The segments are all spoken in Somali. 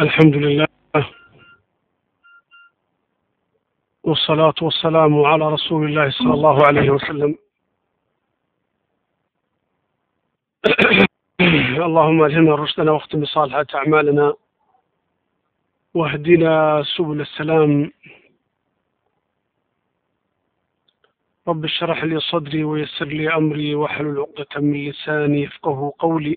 الحمد لله والصلاة والسلام على رسول الله صلى الله عليه وسلم اللهم ألهمنا رشدنا واختم بصالحة أعمالنا واهدنا سبل السلام رب اشرح لي صدري ويسر لي أمري واحلل عقدة من لساني يفقه قولي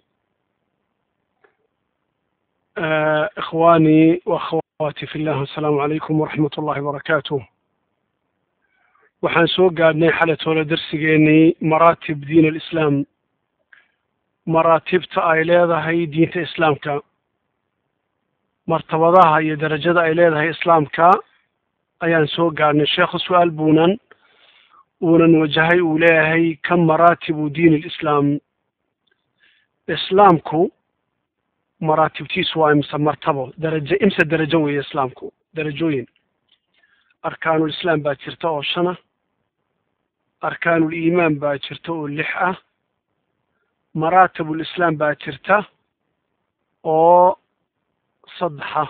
آه إخواني وأخواتي في الله السلام عليكم ورحمة الله وبركاته waxaan soo gaadhnay xalatoola darsigeenii maraatib diin alislaam maraatibta ay leedahay diinta islaamka martabadaha iyo darajada ay leedahay islaamka ayaan soo gaadhnay sheekhu su-aal buunan uunan wajahay uu leeyahay ka maraatibu diin alislaam islaamku maraatibtiisu waa imse martabo darajo imse darajo weeye islaamku darajooyin arkaanulislaam baa jirta oo shana arkaanuliimaan baa jirta oo lix ah maraatibulislaam baa jirta oo saddexa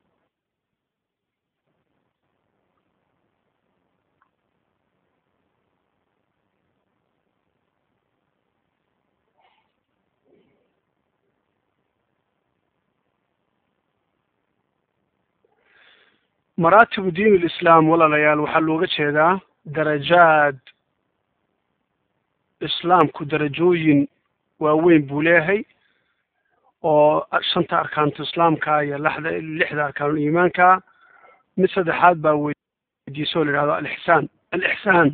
maraatibu diin alislaam walaalayaal waxaa looga jeedaa darajaad islaamku darajooyin waaweyn buu leeyahay oo shanta arkaantu islaamka iyo lixda lixda arkaanul iimaanka mid saddexaad baa weydiiso o la yidhahdo alixsaan alixsaan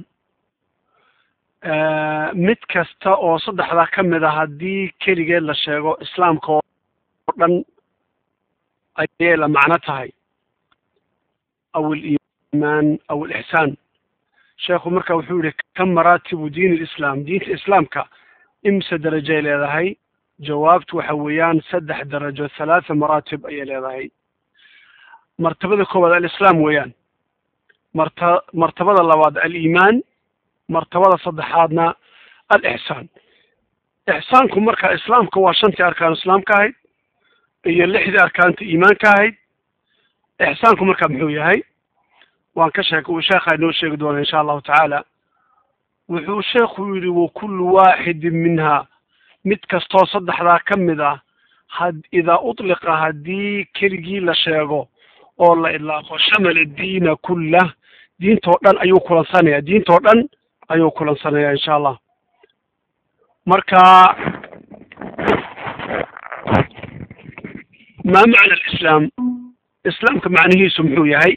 mid kasta oo saddexdaa ka mid a haddii keligeed la sheego islaamka oo dhan ayay la macno tahay aw aliimaan aw alixsaan sheekhu marka wuxuu yihi ka maraatibu diin alislaam diinta islaamka imse darajay leedahay jawaabtu waxa weeyaan saddex darajo halaatha maraatib ayay leedahay martabada koowaad alislaam weeyaan marta martabada labaad aliimaan martabada saddexaadna alixsaan ixsaanku marka islaamka waa shantii arkaan islaamka ahayd iyo lixdii arkaanta iimaanka ahayd ixsaanku marka muxuu yahay waan ka sheek uu sheekha inoo sheegi doona insha allahu tacaala wuxuu sheekhu yidhi wakullu waaxidin minha mid kastoo saddexdaa ka mid ah had idaa utliqa haddii keligii la sheego oo la idlaaqo shamala diina kullah diintoo dhan ayuu kulansanaya diintoo dhan ayuu kulansanaya insha allah marka maa macna alislaam islaamka macnihiisu muxuu yahay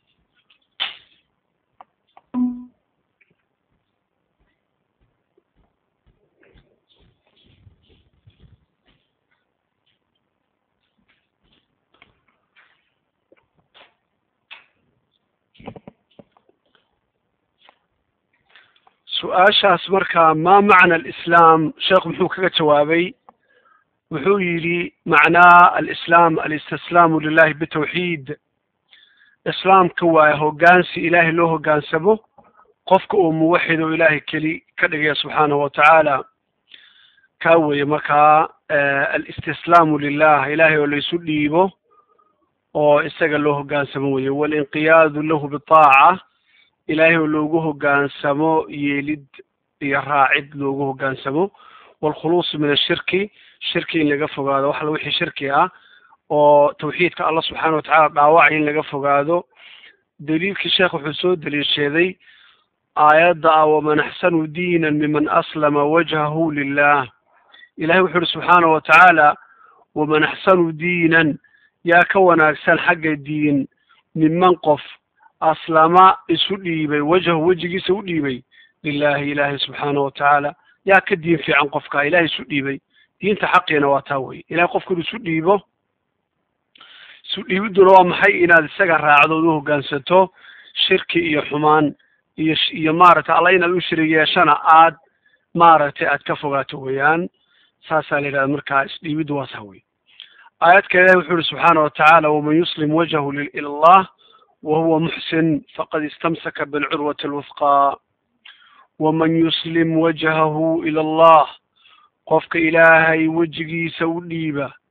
su-aashaas marka maa macna alislaam sheekhu muxuu kaga jawaabay wuxuu yidhi macnaa alislaam alistislaamu lilahi bitawxiid islaamka waa hoggaansi ilaahay loo hoggaansamo qofka uu muwaxid oo ilaahay keli ka dhigaya subxaanahu watacaala kaa weeye markaa alistislaamu lilah ilaahay oo laysu dhiibo oo isaga loo hoggaansamo weye walinqiyaadu lahu bitaaca ilaahay oo loogu hoggaansamo yeelid iyo raacid loogu hoggaansamo waalkhuluusu min ashirki shirki in laga fogaado waxala wixii shirki ah oo tawxiidka allah subxaana watacaala dhaawacay in laga fogaado daliilkii sheekh wuxuu soo daliisheeday aayadda ah waman axsanu diinan miman aslama wajhahu lilah ilahay wuxuu uhi subxaana watacaala waman axsanu diinan yaa ka wanaagsan xagga diin miman qof aslama isu dhiibay wajhahu wejigiisa u dhiibay lilahi ilaahay subxaana watacaala yaa ka diin fiican qofka ilahay isu dhiibay diinta xaqiina waa taa weye ilahay qofku inu isu dhiibo isu dhiibidduna waa maxay inaad isaga raacdo od u hoggaansato shirki iyo xumaan iyo iyo maaragtay alla inaad u shirig yeeshana aad maaragtay aad ka fogaato weeyaan saasaa la yidhahda markaa isdhiibiddu waa taa weye aayadka ilahi wuxuu yihi subxaana watacaala waman yuslim wajhahu ila allah wahuwa muxsin faqad istamsaka bilcurwati alwufqa waman yuslim wajhahu ila allah qofka ilaahay wejigiisa u dhiiba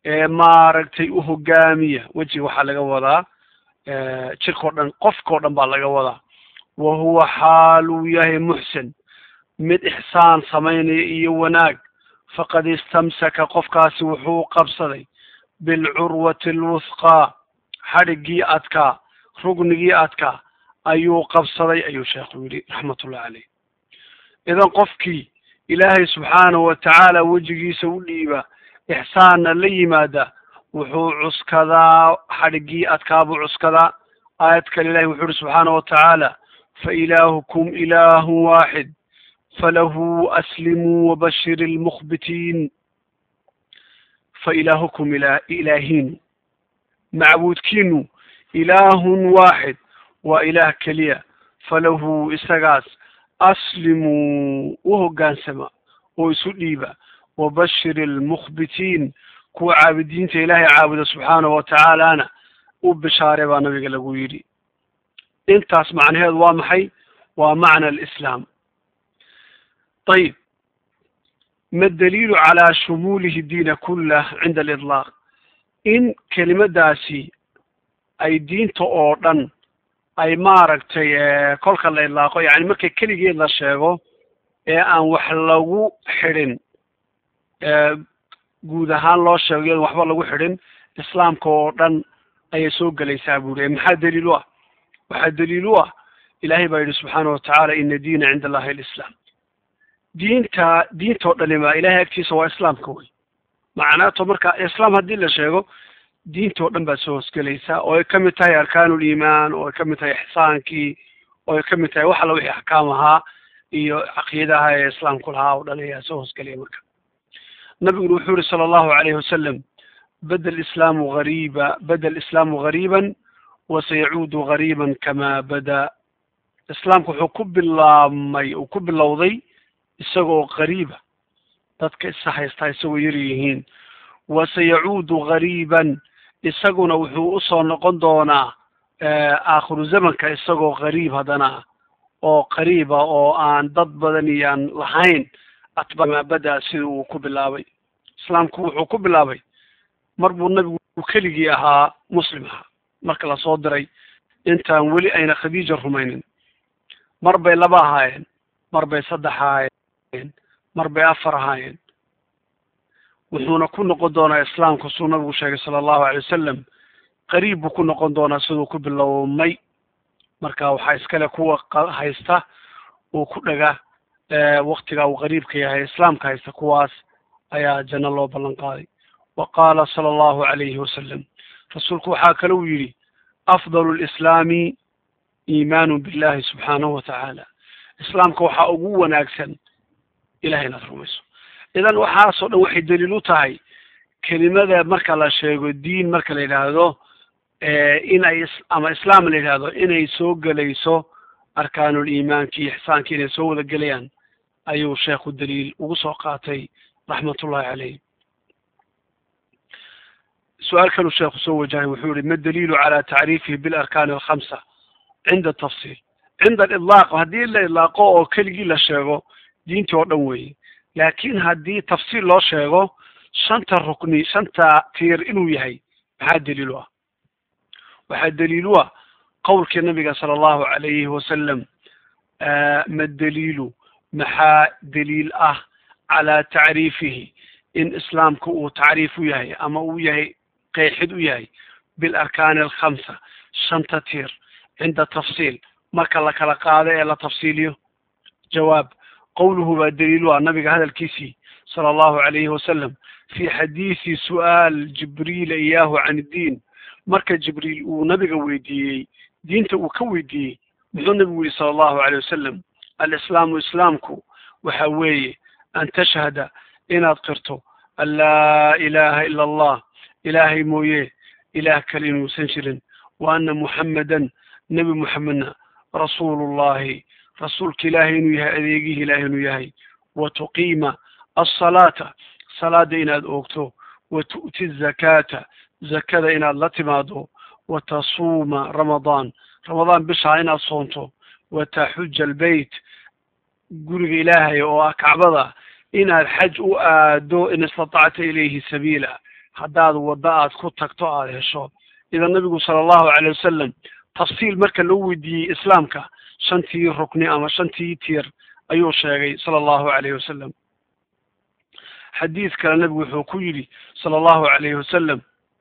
ee maaragtay u hogaamiya wejiga waxaa laga wadaa jirkao dhan qofkao dhan baa laga wadaa wa huwa xaal uu yahay muxsin mid ixsaan samaynaya iyo wanaag faqad istamsaka qofkaasi wuxuu qabsaday bilcurwati alwuthqaa xadhiggii adkaa rugnigii adkaa ayuu qabsaday ayuu sheekhu yidhi raxmatullahi caleyh idan qofkii ilaahay subxaanahu watacaala wejigiisa u dhiiba ixsaanna la yimaada wuxuu cuskadaa xadhiggii adkaa buu cuskadaa aayad kale ilahi wuxuu uhi subxaanahu watacaala fa ilaahukum ilaahun waaxid falahu aslimuu wabashir ilmukhbitiin fa ilaahukum ila ilaahiinu macbuudkiinu ilaahun waaxid waa ilaah keliya falahu isagaas aslimuu u hoggaansama oo isu dhiiba wabashir ilmukhbitiin kuwa caabudiinta ilaahay caabuda subxaanahu watacaalana u bishaare baa nabiga lagu yidhi intaas macnaheedu waa maxay waa macna alislaam ayib ma daliilu calaa shumuulihi diina kullah cinda alidlaaq in kelimadaasi ay diinta oo dhan ay maaragtay kolka la idlaaqo yani markay keligeed la sheego ee aan wax lagu xidhin guud ahaan loo sheego iyadon waxba lagu xidhin islaamka oo dhan ayay soo gelaysaa buuri maxaa daliil u ah waxaa daliil u ah ilaahay baa yidhi subxaana watacaala ina diina cinda allahi alislaam diinta diintao dhanima ilahay agtiisa waa islaamka wey macnaato marka islaam haddii la sheego diintao dhan baad soo hosgelaysaa oo ay kamid tahay arkaanuliimaan oo ay kamid tahay ixsaankii oo ay kamid tahay wax alla wixii axkaam ahaa iyo caqiidaha ee islaamku lahaa oo dhan ayaa soo hosgelaya marka nabiguna wuxuu yihi sala allahu alayhi wasalam bada lislaamu gariiba bada alislaamu gariiban wasayacuudu gariiban kama bada islaamku wuxuu ku bilaabmay uu ku bilowday isagoo gariiba dadka isa haystaa isagoo yar yihiin wasayacuudu gariiban isaguna wuxuu usoo noqon doonaa aakhiru zamanka isagoo gariib haddana oo qariiba oo aan dad badan iyo aan lahayn atbamaabada sida uu ku bilaabay islaamku wuxuu ku bilaabay mar buu nabigu keligii ahaa muslim ahaa marka lasoo diray intaan weli ayna khadiija rumaynin mar bay laba ahaayeen mar bay saddex ahaayeen mar bay afar ahaayeen wuxuuna ku noqon doonaa islaamku suu nabigu sheegay sala allahu alay wasalam qariib buu ku noqon doonaa siduu ku bilowmay marka waxaa iskale kuwa haysta uu ku dhaga waktiga uu qariibka yahay islaamka haysta kuwaas ayaa janno loo ballan qaaday wa qaala sala allahu alayhi wasalam rasuulku waxaa kale uu yidhi afdalu lislaami iimaanu billahi subxaanahu watacaala islaamka waxaa ugu wanaagsan ilahay inaad rumayso idan waxaasoo dhan waxay daliil u tahay kelimada marka la sheego diin marka la yidhaahdo in ay ama islaam la yidhahdo inay soo gelayso arkaanul iimaanki iyo ixsaanki inay soo wada gelayaan ayuu sheekhu daliil ugu soo qaatay raxmatullahi caleyh su-aal kaluu sheekhu soo wajahay wuxuu yihi ma daliilu cala tacriifihi bilarkaani alkhamsa cinda tafsiil cinda alidlaaq haddii la idlaaqo oo keligii la sheego diintii oo dhan weeye laakin haddii tafsiil loo sheego shanta rukni shanta tiir inuu yahay maxaa daliil u ah waxaa daliil u ah qowlkii nabiga sala allahu alayhi wasalam ma daliilu maxaa daliil ah calaa tacriifihi in islaamka uu tacriif u yahay ama uu yahay qeexid u yahay bilarkaani alkhamsa shanta tiir cinda tafsiil marka la kala qaado ee la tafsiiliyo jawaab qowluhu baa daliil u ah nabiga hadalkiisii sala allahu alayhi wasalam fi xadiisi su'aal jibriila iyaahu can iddiin marka jibriil uu nabiga weydiiyey diinta uu ka weydiiyey muxuu nabigu yihi sala allahu alayh wasalam alislaamu islaamku waxa weeye an tashhada inaad qirto an laa ilaha ila allah ilaahay mooye ilaah kale inuusan jirin wa ana muxammadan nebi muxamedna rasuulullahi rasuulka ilaahay inuu yahay adeegihii ilaahay inuu yahay wa tuqiima alsalaata salaada inaad oogto wa tu'ti zakaata zakada inaad la timaado wa tasuuma ramadaan ramadaan bishaa inaad soonto wa taxuja albeyt guriga ilaahay oo ah kacbada inaad xaj u aado in istatacta ilayhi sabiila haddaad waddo aad ku tagto aada hesho idan nabigu sala allahu calay wasalam tafsiil marka loo weydiiyey islaamka shantii rukni ama shantii tiir ayuu sheegay sala allahu calayhi wasalam xadiid kale nabigu wuxuu ku yidhi sala allahu calayhi wasalam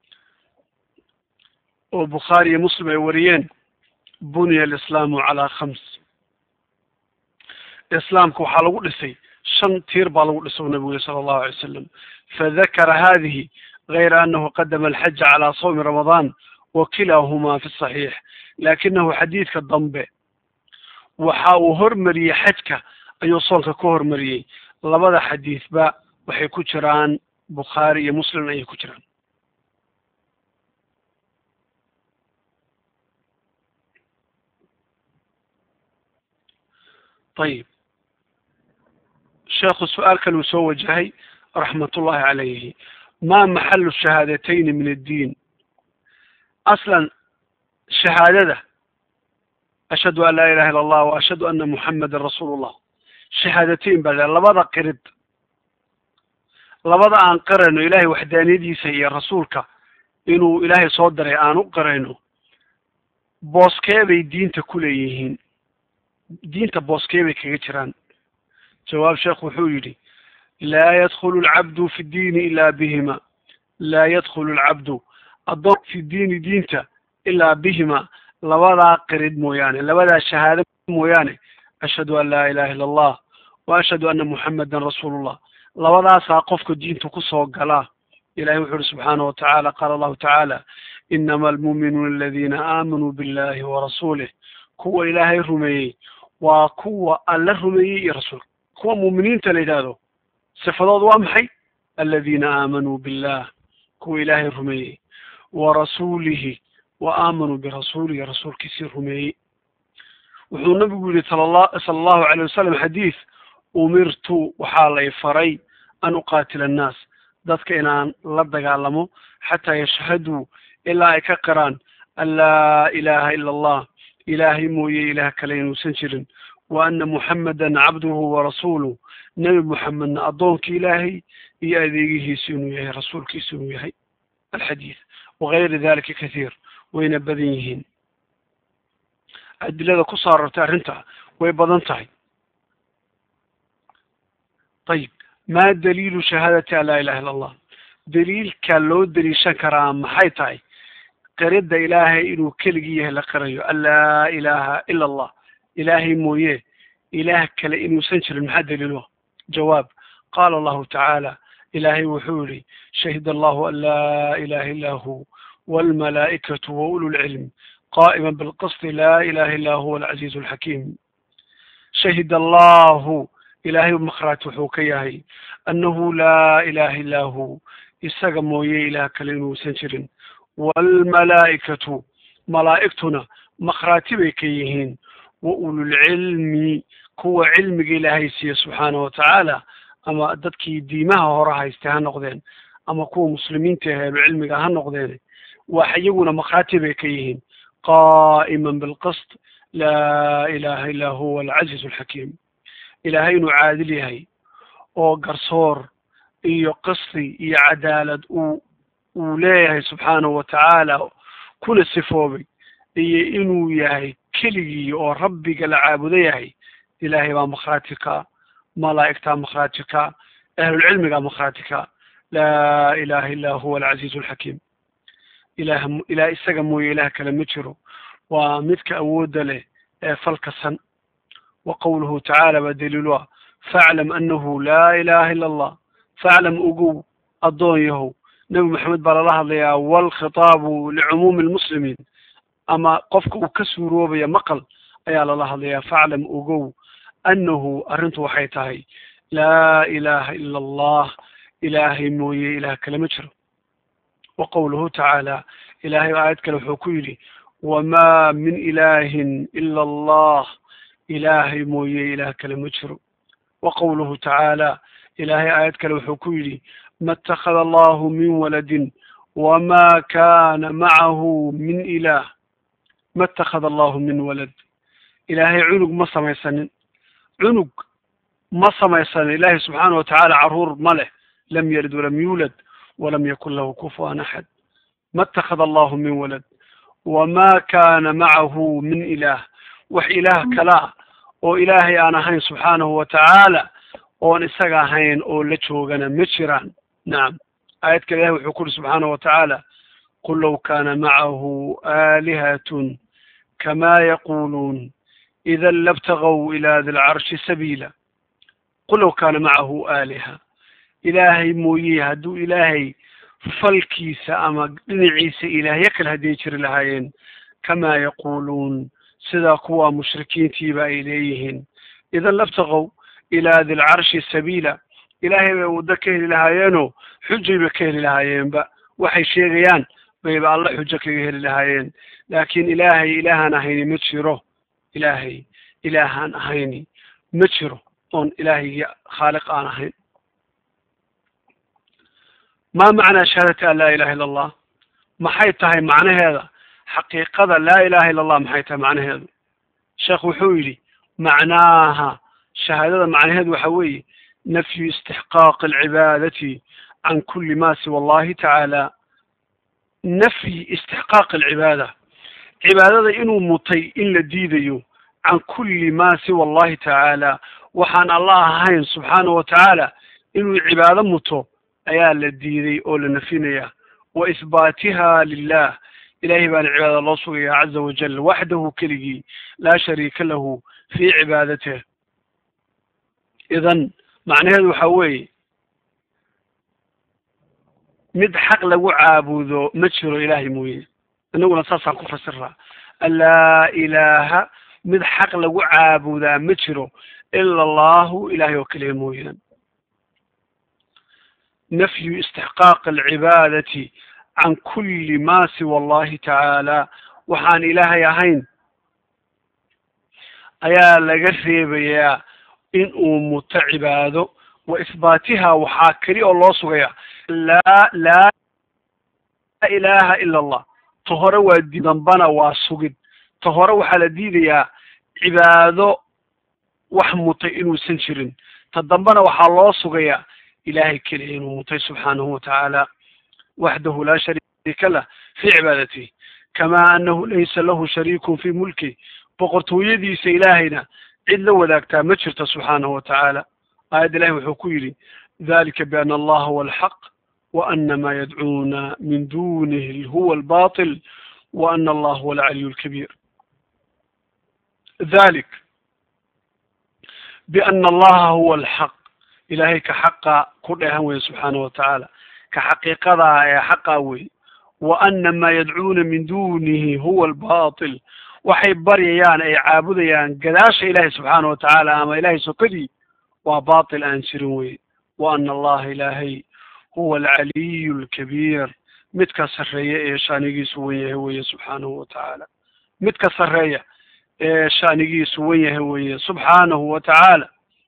oo bukhaari iyo muslim ay wariyeen buniya alislaamu calaa khams islaamka waxaa lagu dhisay shan tiir baa lagu dhisay nabigu yihi sala allahu alay wasalam fadakara hadihi gayra anahu qadama alxaja calaa sawmi ramadaan wa kilaahumaa fi saxiix laakinahu xadiidka dambe waxa uu hormariyey xajka ayuu soonka ka hormariyey labada xadiidba waxay ku jiraan bukhaari iyo muslim ayay ku jiraan ayib sheekhu su-aal kale uu soo wajahay raxmat ullahi calayhi ma maxalu shahaadatayni min addiin aslan shahaadada ashhadu an laa ilaha illa allah wa ashhadu ana muxamadan rasuulu llah shahaadateyn baa labada qirid labada aan qirayno ilaahay waxdaaniyadiisa iyo rasuulka inuu ilaahay soo diray aan u qirayno booskee bay diinta ku leeyihiin diinta booskee bay kaga jiraan jawaab sheekh wuxuu yidhi laa yadkhulu alcabdu fi ddiini ilaa bihima laa yadkhulu alcabdu addoon fi diini diinta ilaa bihima labadaa qirid mooyaane labadaa shahaado mooyaane ashhadu an laa ilaha illa allah wa ashhadu anna muxamadan rasuulullah labadaasaa qofka diinta kusoo galaa ilahay wuxu uhi subxaanahu watacaala qaala allahu tacaala inama almuuminuuna aladiina aamanuu billahi wa rasuulih kuwa ilaahay rumeeyey waa kuwa alla rumeeyey iyo rasuulka kuwa muuminiinta la yidhaahdo sifadood waa maxay aladiina aamanuu billah kuwa ilaahay rumeeyey wa rasuulihi wa aamanuu birasuulihi rasuulkiisii rumeeyey wuxuu nabigu yihi sala allahu calay wasalam xadiid umirtu waxaa lay faray an uqaatila annaas dadka inaan la dagaalamo xataa yashhaduu ilaa ay ka qiraan an laa ilaha ila allah ilaahay mooye ilaah kale inuusan jirin wa ana muxamadan cabduhu wa rasuuluh nebi muxamedna addoonkii ilaahay iyo adeegihiisu inuu yahay rasuulkiisu inuu yahay alxadiid wagayri dalika kathiir wayna badan yihiin adilada ku soo arortay arrinta way badan tahay ayib ma daliilu shahaadati an laa ilaha illa allah daliilka loo daliishan karaa maxay tahay qiridda ilaahay inuu keligii yahay la qirayo an laa ilaha ila allah ilaahay mooye ilaah kale inuusan jirin maxaa daliilo jawaab qaala allahu tacaala ilaahay wuxuu yihi shahida allahu an laa ilaha illa hu walmalaa'ikatu wa ulu lcilm qaa'ima bilqisti laa ilaha illa huwa alcaziizu alxakiim shahida allahu ilaahay makhraati wuxuu ka yahay annahu laa ilaha illa hu isaga mooye ilaah kale inuusan jirin waalmalaa'ikatu malaa'igtuna makhraati bay ka yihiin wa ululcilmi kuwa cilmiga ilaahay siiye subxaanahu watacaala ama dadkii diimaha hore haystay ha noqdeen ama kuwa muslimiinta heelu cilmiga ha noqdeen wax iyaguna makhraati bay ka yihiin qaa'iman bilqist laa ilaha illa huwa alcaziizu alxakiim ilaahay inuu caadil yahay oo garsoor iyo qisti iyo cadaalad uu uu leeyahay subxaanahu watacaala kuna sifoobay iyo inuu yahay keligii oo rabbiga la caabudo yahay ilaahay baa makhraati ka malaa'igtaa makhraati ka ahlulcilmigaa makhraati ka laa ilaha illa huwa alcaziizu alxakiim ilaah ilaah isaga mooye ilaah kale ma jiro waa midka awoodda leh ee falkasan wa qowluhu tacaala baa daliilu ah faclam annahu laa ilaha illa allah faclam ogow addoon yahow nebi maxamed baa lala hadlayaa walkhitaabu licumuumi lmuslimiin ama qofka uu ka suuroobaya maqal ayaa lala hadlayaa faclam ogow annahu arrintu waxay tahay laa ilaha ila allah ilaahay mooye ilaah kale ma jiro wa qowluhu tacaala ilaahay aayad kale wuxuu ku yidhi wamaa min ilaahin ila allah ilaahay mooye ilaah kale ma jiro wa qowluhu tacaala ilaahay aayad kale wuxuu ku yidhi ma اtakhada allahu min waladin wma kana macahu min ilaah ma اtakhada allahu min walad ilaahay cunug ma samaysanin cunug ma samaysanin ilaahay subxaana watacaala caruur ma leh lam yalid walam yuulad walam yakun lahu kufuwan axad ma اtakhada allahu min walad wma kana macahu min ilaah wax ilaah kalaa oo ilaahay aan ahayn subxaanahu wa tacaala oon isaga ahayn oo la joogana ma jiraan nacam aayad kale ilahi wuxuu ku uri subxaanahu wa tacaala qul low kana macahu aalihatun kama yaquluun ida labtagaw ila di lcarshi sabiila qul low kana macahu aaliha ilaahay mooye hadduu ilaahay falkiisa ama dhinaciisa ilaahyo kale hadday jiri lahaayeen kamaa yaquuluun sidaa kuwa mushrikiintiiba ay leeyihiin idan labtaqow ilaa dilcarshi sabiila ilaahay bay waddo ka heli lahaayeenoo xujayba ka heli lahaayeenba waxay sheegayaan bayba alla xujo kaga heli lahaayeen laakiin ilaahay ilaahaan ahayni ma jiro ilaahay ilaahaan ahayni ma jiro oon ilaahaygi khaaliq aan ahayn ma macnaa shahaadati an laa ilaha illa allah maxay tahay macnaheeda xaqiiqada laa ilaha illa allah maxay tahay macnaheedu sheekh wuxuu yidhi macnaaha shahaadada macnaheedu waxa weeye nafyu istixqaaqi alcibaadati can kuli ma siwa allahi tacaala nafyi istixqaaqi alcibaada cibaadada inuu mutay in la diidayo can kuli ma siwa allahi tacaala waxaan allah ahayn subxaanahu wa tacaala inuu cibaado muto ayaa la diiday oo la nafinaya wa isbaatiha lilah ilahay baana cibaadada loo sugaya caza wajal waxdahu keligii laa shariika lahu fii cibaadatih idan macnaheedu waxa weeye mid xaq lagu caabudo ma jiro ilaahay mooye inaguna saasaan ku fasiraa alaa ilaaha mid xaq lagu caabudaa ma jiro ila allahu ilahay oo keliya mooyaan nafyu istixqaaq alcibaadati can kuli ma siwa allahi tacaala waxaan ilaahay ahayn ayaa laga reebayaa in uu muto cibaado wa isbaatiha waxaa keli oo loo sugaya laa laa ilaha ila allah ta hore waa di dambana waa sugid ta hore waxaa la diidayaa cibaado wax mutay inuusan jirin ta dambena waxaa loo sugayaa ilahay keliya inuu mutay subxaanahu watacaala waxdahu laa shariika lah fii cibaadatihi kama anahu laysa lahu shariikun fii mulki boqortooyadiisa ilaahayna cid la wadaagtaa ma jirto subxaanahu watacaala aayadda ilahi wuxuu ku yidhi dalika biana allaha huwa alxaq wa ana ma yadcuuna min dunihi huwa albatil wa ana allah huwa alcaliyu alkabiir dalik biana allaha huwa alxaq ilahay ka xaqa ku dheehan weye subxaanahu watacaala ka xaqiiqadaa ee xaqaa wey wa ana maa yadcuuna min dunihi huwa albatil waxay baryayaan ay caabudayaan gadaasha ilahi subxaana watacaala ama ilahay sokadii waa batil aan jirin wey wa ana allaha ilaahay huwa alcaliyu alkabiir midka sarreeya ee shaanigiisu wen yahay weye subxaanahu watacaala midka sarreeya ee shaanigiisu wen yahay weye subxaanahu watacaala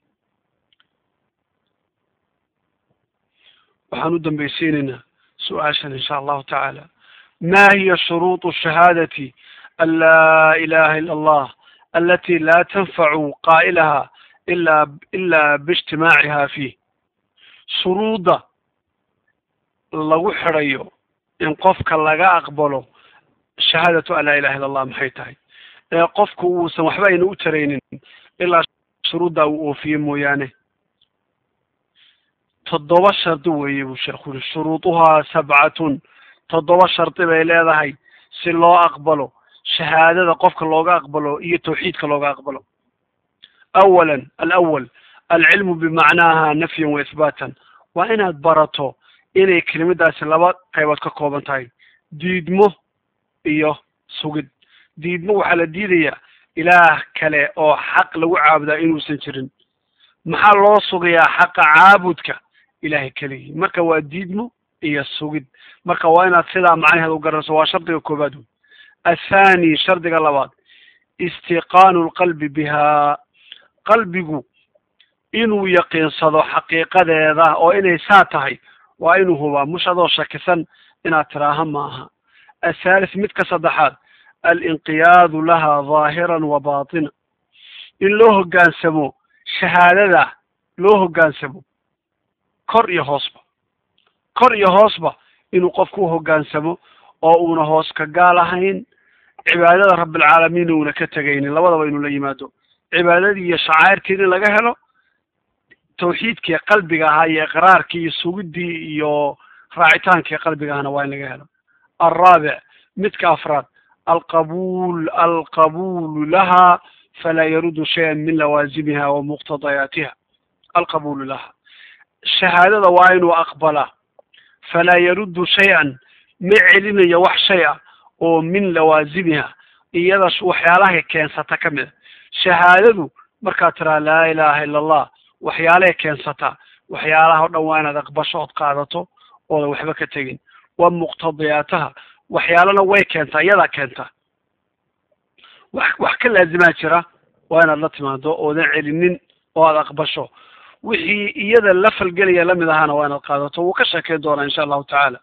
waxaan u dambaysiinaynaa su-aashan insha allahu tacaala ma hiya shuruuط shahaadati an laa ilaha ila allah alati la tanfacu qaa'ilaha ila ila biijtimaaciha fiih shuruudda lagu xidhayo in qofka laga aqbalo shahaadatu an laa ilaha illa allah maxay tahay ee qofku uusan waxba ayna u taraynin ilaa shuruuddaa uu oofiye mooyaane toddoba shardi weeye buu sheekhu yuri shuruuduhaa sabcatun toddoba shardi bay leedahay si loo aqbalo shahaadada qofka looga aqbalo iyo tawxiidka looga aqbalo awalan alawal alcilmu bimacnaaha nafyan wa isbaatan waa inaad barato inay kelimadaasi laba qaybood ka kooban tahay diidmo iyo sugid diidmo waxaa la diidayaa ilaah kale oo xaq lagu caabudaa inuusan jirin maxaa loo sugayaa xaqa caabudka ilahay keligii marka waa diidmo iyo sugid marka waa inaad sidaa macnaheeda u garanayso waa shardiga koobaad wey athani shardiga labaad istiqaanu lqalbi bihaa qalbigu inuu yaqiinsado xaqiiqadeeda oo inay saa tahay waa inuu hubaa mush adoo shakisan inaad tiraaha maaha athaalith midka saddexaad alinqiyaadu laha dhaahiran wa baatina in loo hoggaansamo shahaadada loo hoggaansamo kor iyo hoosba kor iyo hoosba inuu qofku uhogaansamo oo uuna hoos ka gaal ahayn cibaadada rabbilcaalamiin uuna ka tegaynin labadaba inuu la yimaado cibaadadii iyo shacairtii in laga helo tawxiidkii qalbiga ahaa iyo iqraarkii iyo sugiddii iyo raacitaankii qalbiga ahana waa in laga helo alraabic midka afraad alqabuul alqabuulu laha falaa yarudu shayan min lawaazimiha wa muqtadayaatiha alqabuulu laha shahaadada waa inuu aqbalaa falaa yaruddu shay-an ma celinayo wax shay ah oo min lawaazimiha iyada waxyaalahay keensata ka mid a shahaadadu markaad tiraa laa ilaaha ila allah waxyaalahay keensataa waxyaalaha o dhan waa inaad aqbasho ood qaadato oodan waxba ka tegin wa muqtadiyaataha waxyaalana way keentaa iyadaa keentaa wax wax ka laazimaa jira waa inaad la timaado oodan celinin oo aad aqbasho wixii iyada la falgelaya lamid ahaana waa inaad qaadato wuu ka sheekeyn doonaa insha allahu tacaala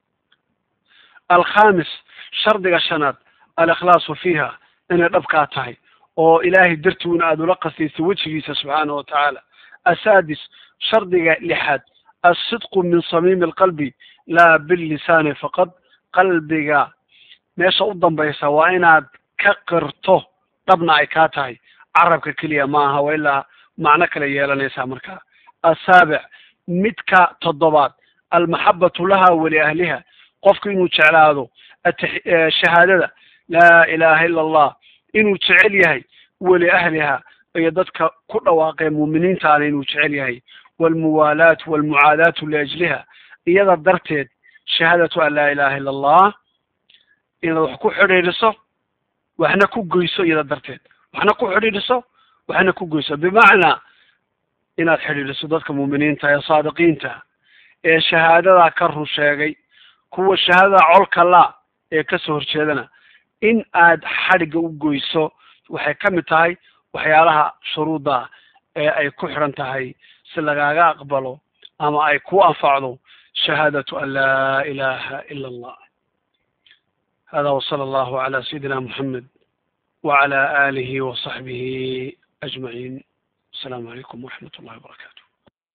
alkhamis shardiga shanaad alikhlaasu fiiha inay dhabkaa tahay oo ilaahay dartuuna aada ula qasaysa wejigiisa subxaanahu watacaala asaadis shardiga lixaad alsidqu min samiimi alqalbi laa billisaani faqad qalbiga meesha u dambaysa waa inaad ka qirto dhabna ay kaa tahay carabka keliya ma aha wa ilaa macno kale yeelanaysaa markaa asaabic midka toddobaad almaxabatu laha wali ahliha qofku inuu jeclaado shahaadada laa ilaha ila allah inuu jecel yahay weli ahliha iyo dadka ku dhawaaqee muuminiintaana inuu jecel yahay walmuwaalaat walmucaadaatu liajliha iyada darteed shahaadatu an laa ilaha ila allah inaad wax ku xidhiidhiso waxna ku goyso iyada darteed waxna ku xidhiidhiso waxna ku goyso bimacnaa inaad xidhiidhiso dadka muuminiinta ee saadiqiinta ee shahaadadaa ka run sheegay kuwa shahaadada colka la ee kasoo horjeedana in aad xadhigga u goyso waxay ka mid tahay waxyaalaha shuruudda ee ay ku xidhan tahay si lagaaga aqbalo ama ay ku anfacdo shahaadatu an laa ilaha ila allah hada wsala allahu cala sayidina moxamed wacala alihi wasaxbihi ajmaciin assalaamu calaykum waraxmat ullahi wabarakatu